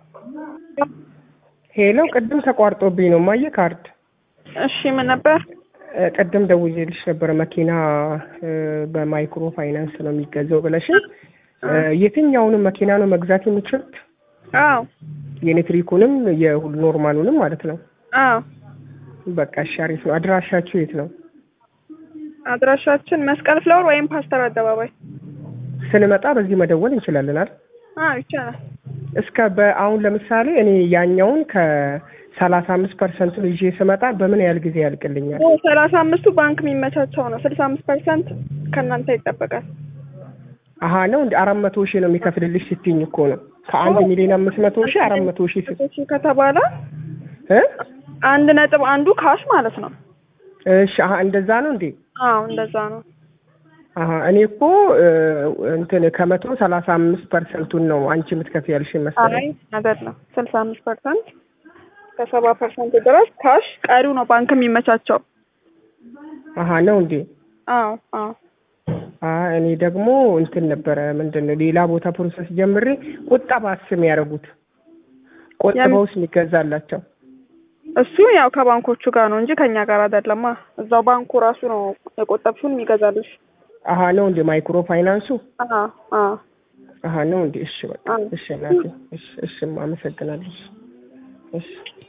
ሄሎ ቅድም ተቋርጦብኝ ነው ማየ ካርድ እሺ ምን ነበር? እ ቅድም ደውዬልሽ ነበረ መኪና እ በማይክሮ ፋይናንስ ነው የሚገዛው ብለሽኝ እ የትኛውንም መኪና ነው መግዛት የምችሉት? አዎ የኤሌክትሪኩንም የሁሉ ኖርማሉንም ማለት ነው። አዎ በቃ እሺ አሪፍ ነው። አድራሻችሁ የት ነው? አድራሻችን መስቀል ፍላወር ወይም ፓስተር አደባባይ። ስንመጣ በዚህ መደወል እንችላለን አይደል? አዎ ይቻላል። እስከ በአሁን ለምሳሌ እኔ ያኛውን ከሰላሳ አምስት ፐርሰንቱን ይዤ ስመጣ በምን ያህል ጊዜ ያልቅልኛል? ሰላሳ አምስቱ ባንክ የሚመቻቸው ነው። ስልሳ አምስት ፐርሰንት ከእናንተ ይጠበቃል። አሀ ነው እንደ አራት መቶ ሺህ ነው የሚከፍልልሽ ስትይኝ እኮ ነው። ከአንድ ሚሊዮን አምስት መቶ ሺህ አራት መቶ ሺህ ስ እሺ ከተባለ እ አንድ ነጥብ አንዱ ካሽ ማለት ነው። እሺ አሀ እንደዛ ነው እንዴ? አዎ እንደዛ ነው። አሀ እኔ እኮ እ እንትን ከመቶ ሰላሳ አምስት ፐርሰንቱን ነው አንቺ የምትከፍይ ያልሽኝ አይ መሰለኝ። አይደለም ስልሳ አምስት ፐርሰንት ከሰባ ፐርሰንት ድረስ ካሽ፣ ቀሪው ነው ባንክ የሚመቻቸው። አሀ ነው እንዴ? አዎ አዎ አ እኔ ደግሞ እንትን ነበረ ምንድን ነው ሌላ ቦታ ፕሮሰስ ጀምሬ ቁጠባ ስም ያደረጉት ቆጥበውስ የሚገዛላቸው እሱ ያው ከባንኮቹ ጋር ነው እንጂ ከኛ ጋር አይደለማ። እዛው ባንኩ ራሱ ነው የቆጠብሽውን የሚገዛልሽ። አሀ ነው እንዴ? ማይክሮ ፋይናንሱ አዎ አዎ አሀ ነው እንዴ? እሺ በቃ አዎ። እሺ እናቴ እሺ እሺ አመሰግናለሁ። እሺ